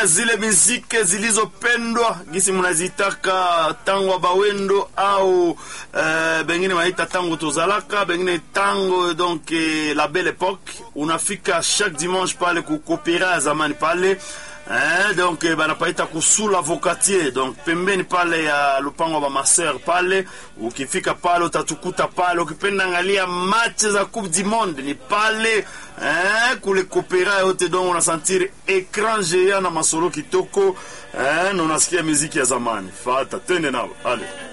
zile miziki zilizopendwa gisi mnazitaka tango bawendo au uh, bengine wanaita tango tozalaka bengine tango donc eh, la belle époque unafika chaque dimanche pale kukopera ya zamani pale Eh, donc eh, banapaita kusula vocatier donc pembeni pale ya lupango wa maser pale ukifika pale utatukuta pale ukipenda angalia match za coupe du monde ni pale eh, kule kopera yote donc unasentir écran géant na masolo kitoko eh, na unasikia muziki ya zamani fata twende nao ale